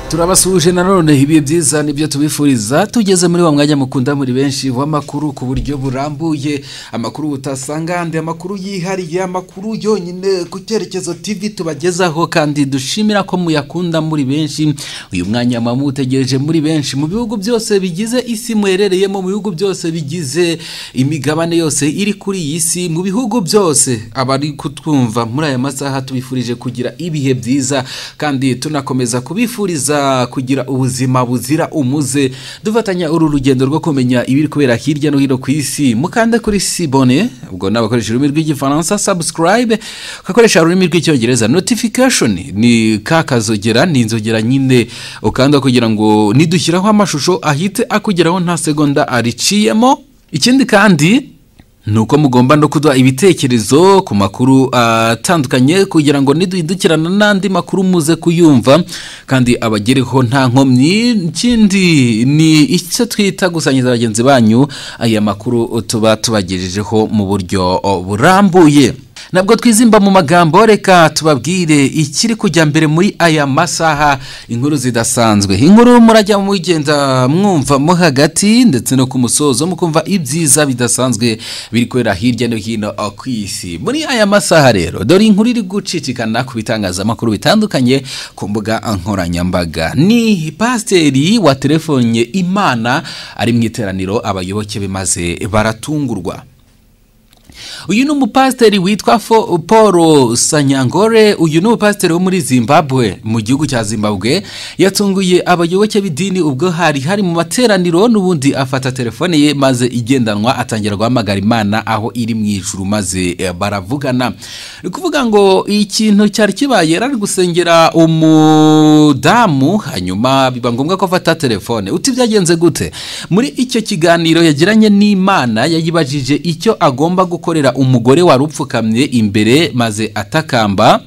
turabasuhuje nanone ibihe byiza nibyo tubifuriza tugeze muri wa mwanya mukunda muri benshi w'amakuru ku buryo burambuye amakuru utasanga ahandi amakuru yihariye amakuru yonyine ku cyerekezo TV tubagezaho kandi dushimira ko muyakunda muri benshi uyu mwanya muba muwutegereje muri benshi mu bihugu byose bigize isi muherereyemo mu bihugu byose bigize imigabane yose iri kuri iyi si mu bihugu byose abari kutwumva muri aya masaha tubifurije kugira ibihe byiza kandi tunakomeza kubifuriza kugira ubuzima buzira umuze dufatanya uru rugendo rwo kumenya ibiri kubera hirya no hino ku isi mukande kuri sibone ubwo ni abakoresha ururimi rw'igifaransa sabusikarayibe ugakoresha ururimi rw'icyongereza notifikashoni ni ka kazogera ni inzogera nyine ukanda kugira ngo nidushyiraho amashusho ahite akugeraho nta segonda ariciyemo ikindi kandi ni uko mugomba no kuduha ibitekerezo ku makuru atandukanye kugira ngo niduhindukirana n'andi makuru muze kuyumva kandi abagereho nta nkomyi ikindi ni icyo twita gusangiza bagenzi banyu aya makuru tuba tubagejejeho mu buryo burambuye nabwo twizimba mu magambo reka tubabwire ikiri kujya mbere muri aya masaha inkuru zidasanzwe inkuru murajya mugenda mwumva mo hagati ndetse no ku musozo mukumva ibyiza bidasanzwe biri kubera hirya no hino ku isi muri aya masaha rero dore inkuru iri gucicikana ku bitangazamakuru bitandukanye ku mbuga nkoranyambaga ni pasiteri waterefonye imana ari mu iteraniro abayoboke be maze baratungurwa uyu ni umupasiteri witwa paul sanyangore uyu ni umupasiteri wo muri zimbabwe mu gihugu cya zimbabwe yatunguye abayoboke b'idini ubwo hari hari mu materaniro n'ubundi afata telefone ye maze igendanwa atangira guhamagara imana aho iri mu ijuru maze baravugana ni ukuvuga ngo ikintu cyari kibaye yari gusengera umudamu hanyuma biba ngombwa ko afata telefone uti byagenze gute muri icyo kiganiro yagiranye n'imana yayibajije icyo agomba gukora gukorera umugore wari upfukamye imbere maze atakamba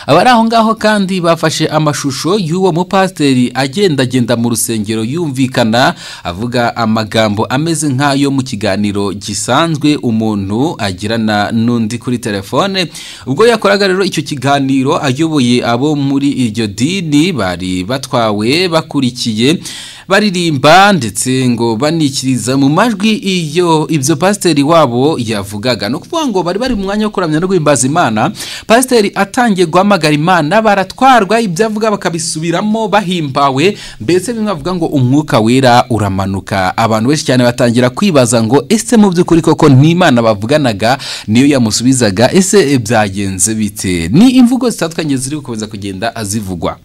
abari aho ngaho kandi bafashe amashusho y'uwo mupasiteri agendagenda mu rusengero yumvikana avuga amagambo ameze nk'ayo mu kiganiro gisanzwe umuntu agirana n'undi kuri telefone ubwo yakoraga rero icyo kiganiro ayoboye abo muri iryo dini bari batwawe bakurikiye baririmba ndetse ngo banikiriza mu majwi iyo ibyo pasiteri wabo yavugaga ni ukuvuga ngo bari bari mu mwanya wo kuramya no guhimbaza imana pasiteri atangiye guhamagara imana baratwarwa ibyo avuga bakabisubiramo bahimbawe mbese bimwe bavuga ngo umwuka wera uramanuka abantu benshi cyane batangira kwibaza ngo ese mu by'ukuri koko n'imana bavuganaga niyo yamusubizaga ese byagenze bite ni imvugo zitandukanye ziri gukomeza kugenda zivugwa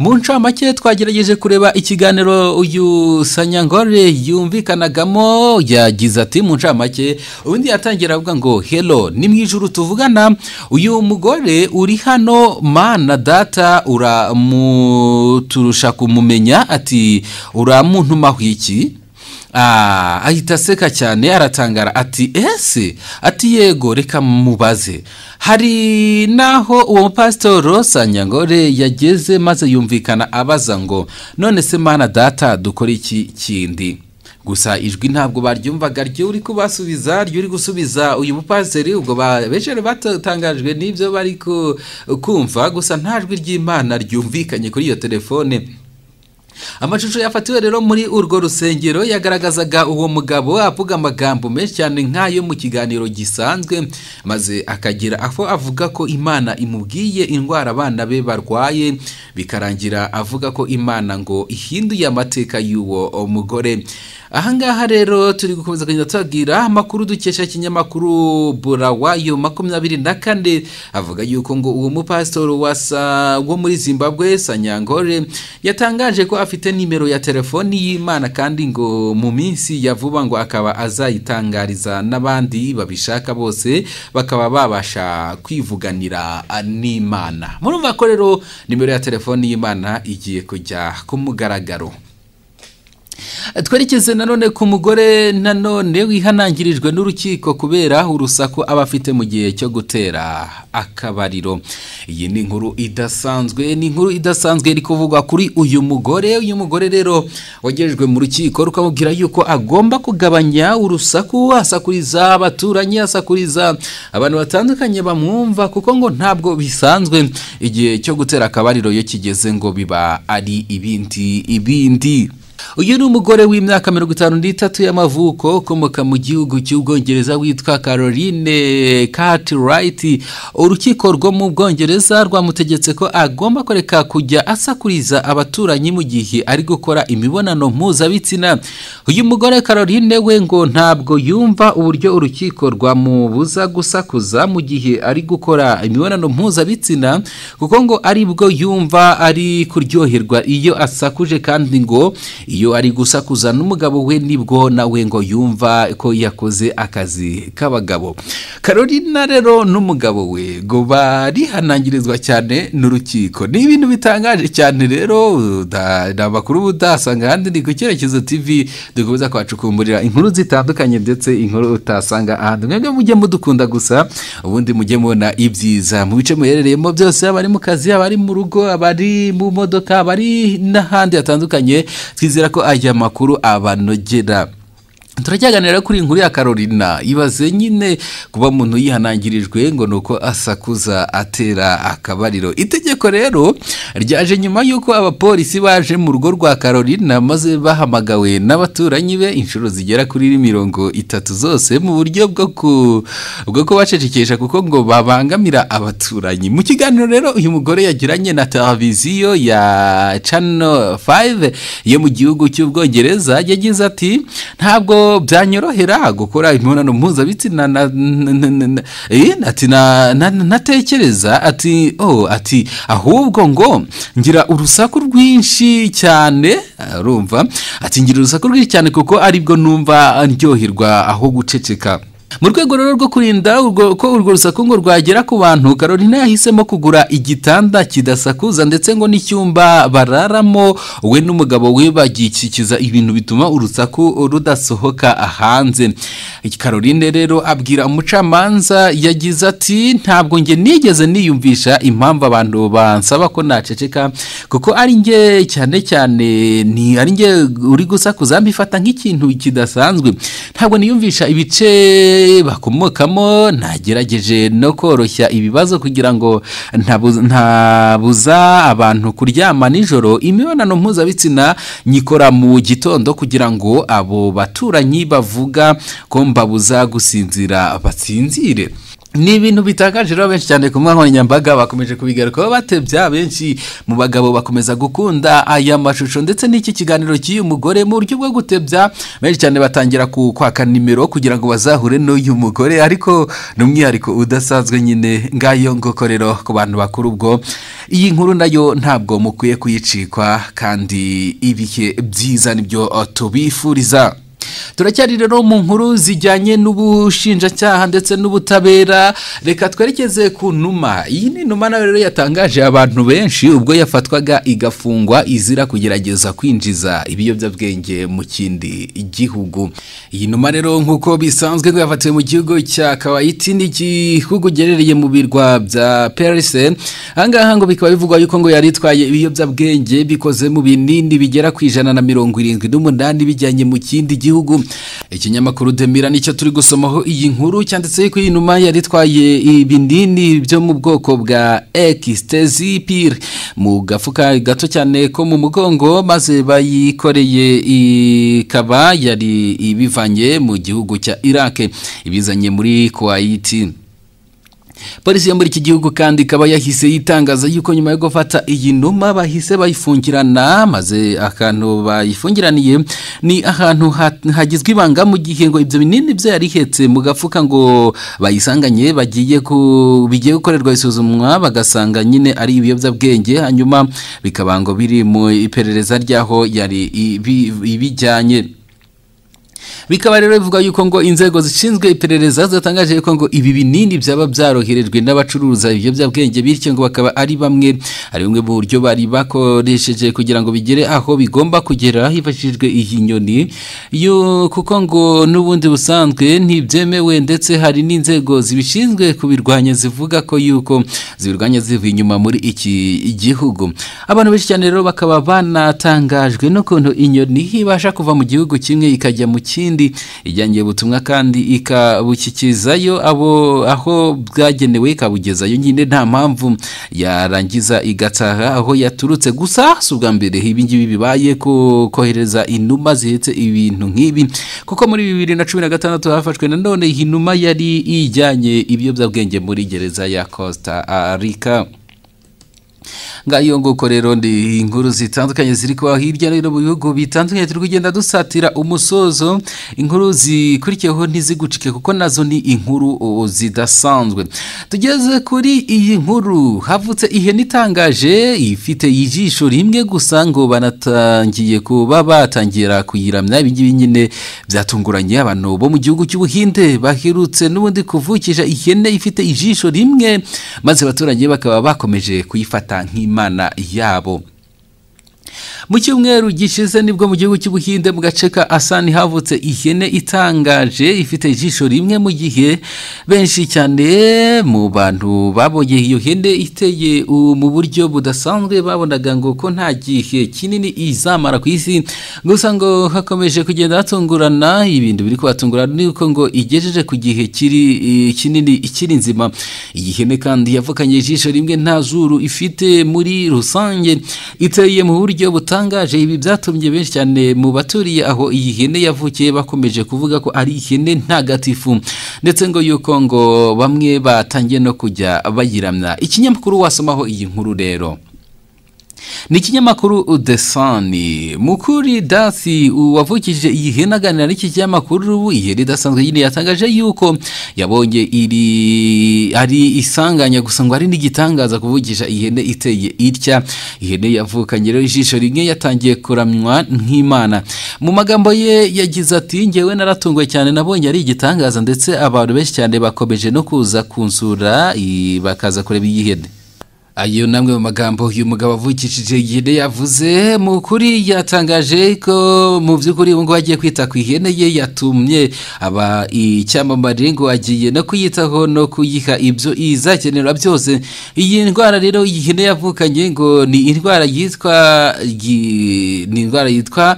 mu ncamake twagerageje kureba ikiganiro uyu sanyangore yumvikanagamo yagize ati mu ncamake ubundi yatangira avuga ngo hero ni mu ijoro tuvugana uyu mugore uri hano mana data uramuturusha kumumenya ati uramuntumaho iki ahita aseka cyane aratangara ati ese ati yego reka mubaze hari n'aho uwo mupasitoro sanyangore yageze maze yumvikana abaza ngo none se mana data dukore iki kindi gusa ijwi ntabwo baryumvaga ryo uri kubasubiza ryo uri gusubiza uyu mupasiteri ubwo benshi batangajwe n'ibyo bari kumva gusa nta jwi ry'imana ryumvikanye kuri iyo telefone amashusho yafatiwe rero muri urwo rusengero yagaragazaga uwo mugabo avuga amagambo menshi cyane nk'ayo mu kiganiro gisanzwe maze akagira aho avuga ko imana imubwiye indwara abana be barwaye bikarangira avuga ko imana ngo ihinduye amateka y'uwo mugore ahangaha rero turi gukomeza kugenda tubabwira amakuru dukesha ikinyamakuru burawayo makumyabiri na kane avuga yuko ngo uwo mupasitoro wasa wo muri zimbabwe sanyangore yatangaje ko afite nimero ya telefoni y'imana kandi ngo mu minsi ya vuba ngo akaba azayitangariza n'abandi babishaka bose bakaba babasha kwivuganira n'imana murumva ko rero nimero ya telefoni y'imana igiye kujya ku mugaragaro twerekeze nanone ku mugore nanone wihanangirijwe n'urukiko kubera urusaku aba afite mu gihe cyo gutera akabariro iyi ni inkuru idasanzwe ni inkuru idasanzwe iri kuvugwa kuri uyu mugore uyu mugore rero wagerejwe mu rukiko rukamubwira yuko agomba kugabanya urusaku asakuriza abaturanyi asakuriza abantu batandukanye bamwumva kuko ngo ntabwo bisanzwe igihe cyo gutera akabariro iyo kigeze ngo biba ari ibindi ibindi uyu ni umugore w'imyaka mirongo itanu n'itatu y'amavuko ukomoka mu gihugu cy'ubwongereza witwa caroline cartwright urukiko rwo mu bwongereza rwamutegetse ko agomba kureka kujya asakuriza abaturanyi mu gihe ari gukora imibonano mpuzabitsina uyu mugore caroline we ngo ntabwo yumva uburyo urukiko rwamubuza gusakuza mu gihe ari gukora imibonano mpuzabitsina kuko ngo ari bwo yumva ari kuryoherwa iyo asakuje kandi ngo iyo ari gusakuza n'umugabo we nibwo nawe ngo yumva ko yakoze akazi k'abagabo karorina rero n'umugabo we ngo barihanangirizwa cyane n'urukiko ni ibintu bitangaje cyane rero ni amakuru utasanga ahandi ni ku cyerekezo tv dukomeza kwacukumburira inkuru zitandukanye ndetse inkuru utasanga ahandi mwebwe mujye mudukunda gusa ubundi mujye mubona ibyiza mu bice muherereyemo byose abari mu kazi abari mu rugo abari mu modoka abari n'ahandi hatandukanye twizera ko aya makuru abanogera turacyaganira kuri inkuru ya karorina ibaze nyine kuba umuntu yihanangirijwe ngo ni uko asakuza atera akabariro itegeko rero ryaje nyuma y'uko abapolisi baje mu rugo rwa karorina maze bahamagawe n'abaturanyi be inshuro zigera kuri mirongo itatu zose mu buryo bwo ku bwo kubacecekesha kuko ngo babangamira abaturanyi mu kiganiro rero uyu mugore yagiranye na televiziyo ya cano 5 yo mu gihugu cy'ubwongereza yagize ati ntabwo byanyorohera gukora imibonano mpuzabitsina na- na- na- na- na- eh, ati na- na- na- natekereza ati oh ati ahubwo ngo ngira urusaku rwinshi cyane arumva ati ngira urusaku rwinshi cyane kuko aribwo numva ndyoherwa aho guceceka mu rwego rero rwo kurinda urwo- ko urwo rusaku ngo rwagera ku bantu karolina yahisemo kugura igitanda kidasakuza ndetse ngo n'icyumba bararamo we n'umugabo we bagikikiza ibintu bituma urusaku rudasohoka hanze karoline rero abwira umucamanza yagize ati ntabwo njye nigeze niyumvisha impamvu abantu bansaba ko naceceka kuko ari njye cyane cyane ni ari njye uri gusakuza mbifata nk'ikintu kidasanzwe ntabwo niyumvisha ibice bakomokamo nagerageje no koroshya ibibazo kugira ngo ntabu- ntabuza abantu kuryama nijoro imibonano mpuzabitsina nyikora mu gitondo kugira ngo abo baturanyi bavuga ko mbabuza gusinzira batsinzire ni ibintu bitangaje rero benshi cyane ku mbuga nkoranyambaga bakomeje kubigarukaho batebya benshi mu bagabo bakomeza gukunda aya mashusho ndetse n'iki kiganiro cy'uyu mugore mu buryo bwo gutebya benshi cyane batangira ku- kwaka nimero kugira ngo bazahure n'uyu mugore ariko ni umwihariko udasanzwe nyine ngayo ngoko rero ku bantu bakuru ubwo iyi nkuru nayo ntabwo mukwiye kuyicikwa kandi ibihe byiza nibyo eh, tubifuriza turacyari rero mu nkuru zijyanye n'ubushinjacyaha ndetse n'ubutabera reka twerekeze ku numa iyi ni numa nawe rero yatangaje abantu benshi ubwo yafatwaga igafungwa izira kugerageza kwinjiza ibiyobyabwenge mu kindi gihugu iyi numa rero nk'uko bisanzwe ngo yafatiwe mu gihugu cya kawayiti n'igihugu giherereye mu birwa bya perise ahangaha ngo bikaba bivugwa yuko ngo yari itwaye ibiyobyabwenge bikoze mu binini bigera ku ijana na mirongo irindwi n'umunani bijyanye mu kindi gihugu ikinyamakuru demira nicyo turi gusomaho iyi nkuru cyanditse yuko iyi numa yari itwaye ibinini byo mu bwoko bwa ekisitezipir mu gafuka gato cyane ko mu mugongo maze bayikoreye ikaba yari ibivanye mu gihugu cya iraq ibizanye muri kuwayiti polisi yo muri iki gihugu kandi ikaba yahise yitangaza yuko nyuma yo gufata iyi numa bahise bayifungirana maze akantu bayifungiraniye ni ahantu ha- hagizwe ibanga mu gihe ngo ibyo binini byo yari ihetse mu gafuka ngo bayisanganye bagiye ku bigiye gukorerwa isuzumwa bagasanga nyine ari ibiyobyabwenge hanyuma bikaba ngo biri mu iperereza ry'aho yari ibi- ibijyanye bikaba rero bivuga yuko ngo inzego zishinzwe iperereza zatangaje yuko ngo ibi binini byaba byaroherejwe n'abacuruza ibiyobyabwenge bityo ngo bakaba ari bamwe ari bumwe mu buryo bari bakoresheje kugira ngo bigere aho bigomba kugera hifashishijwe iyi nyoni yo kuko ngo n'ubundi busanzwe ntibyemewe ndetse hari n'inzego zibishinzwe kubirwanya zivuga ko yuko zibirwanya zivuye inyuma muri iki gihugu abantu benshi cyane rero bakaba banatangajwe n'ukuntu inyoni ibasha kuva mu gihugu kimwe ikajya mu kindi kandi ijyangiye ubutumwa kandi ikabushyikizayo abo aho bwagenewe ikabugezayo nyine nta mpamvu yarangiza igataha aho yaturutse gusa si ubwa mbere ibi ngibi bibaye ko kohereza inuma zihetse ibintu nk'ibi kuko muri bibiri na cumi na gatandatu hafashwe nanone inuma yari ijyanye ibiyobyabwenge muri gereza ya costa rica ngayo nguko rero ndi inkuru zitandukanye ziri kuba hirya no hino mu bihugu bitandukanye turi kugenda dusatira umusozo inkuru zikurikiyeho ntizigucike kuko nazo ni inkuru zidasanzwe tugeze kuri iyi nkuru havutse ihene itangaje ifite ijisho rimwe gusa ngo banatangiye kuba batangira kuyiramya ibingibi nyine byatunguranye abantu bo mu gihugu cy'ubuhinde baherutse n'ubundi kuvukisha ihene ifite ijisho rimwe maze abaturage bakaba bakomeje kuyifata nk'imwe imana yabo mu cyumweru gishize nibwo mu gihugu cy'ubuhinde mu gace ka asani havutse ihene itangaje ifite ijisho rimwe mu gihe benshi cyane mu bantu babonye iyo hene iteye mu buryo budasanzwe babonaga ngo ko nta gihe kinini izamara ku isi gusa ngo hakomeje kugenda hatungurana ibintu biri kubatungurana ni uko ngo igejeje ku gihe kiri kinini ikiri nzima iyi hene kandi yavukanye ijisho rimwe nta zuru ifite muri rusange iteye mu buryo butangaje ibi byatumye benshi cyane mu baturiye aho iyi hene yavukiye bakomeje kuvuga ko ari ihene ntagatifu ndetse ngo yuko ngo bamwe batangiye no kujya bayiramya ikinyamakuru wasomaho iyi nkuru rero ni ikinyamakuru desani mukuri dasi wavukije iyi hene aganira n'iki kinyamakuru iyi hene idasanzwe nyine yatangaje yuko yabonye iri ari isanganya gusa ngo ari n'igitangaza kuvukisha ihene iteye itya ihene yavukanye rero ijisho rimwe yatangiye kuramywa nk'imana mu magambo ye yagize ati ngewe naratunguwe cyane nabonye ari igitangaza ndetse abantu benshi cyane bakomeje no kuza kunsura bakaza kureba iyi hene ayo namwe mu magambo uyu mugabo avukishije ihene yavuze mu kuri yatangaje ko mu by'ukuri ubu ngubu agiye kwita ku ihene ye yatumye aba icyamamare ngo agiye no kuyitaho no kuyiha ibyo izakenera byose iyi ndwara rero iyi hene yavukanye ngo ni indwara yitwa ni indwara yitwa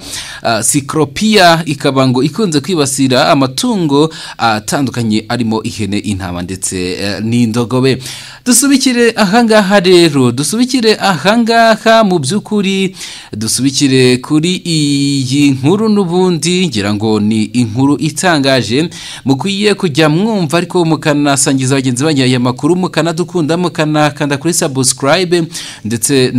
sikoropiya ikaba ngo ikunze kwibasira amatungo atandukanye arimo ihene intama ndetse n'indogobe dusubikire ahangaha rero dusubikire ahangaha mu by'ukuri dusubikire kuri iyi nkuru n'ubundi ngira ngo ni inkuru itangaje mukwiye kujya mwumva ariko mukanasangiza bagenzi banyu aya makuru mukanadukunda mukanakanda kuri sabusikarayibe ndetse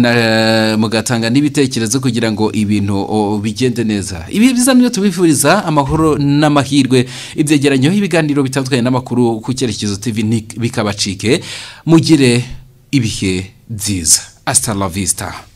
mugatanga n'ibitekerezo kugira ngo ibintu bigende neza ibi byiza nibyo tubifuriza amahoro n'amahirwe ibyegeranyeho ibiganiro bitandukanye n'amakuru ku cyerekezo tivi bikabacike mugire ibihe byiza hasta la vista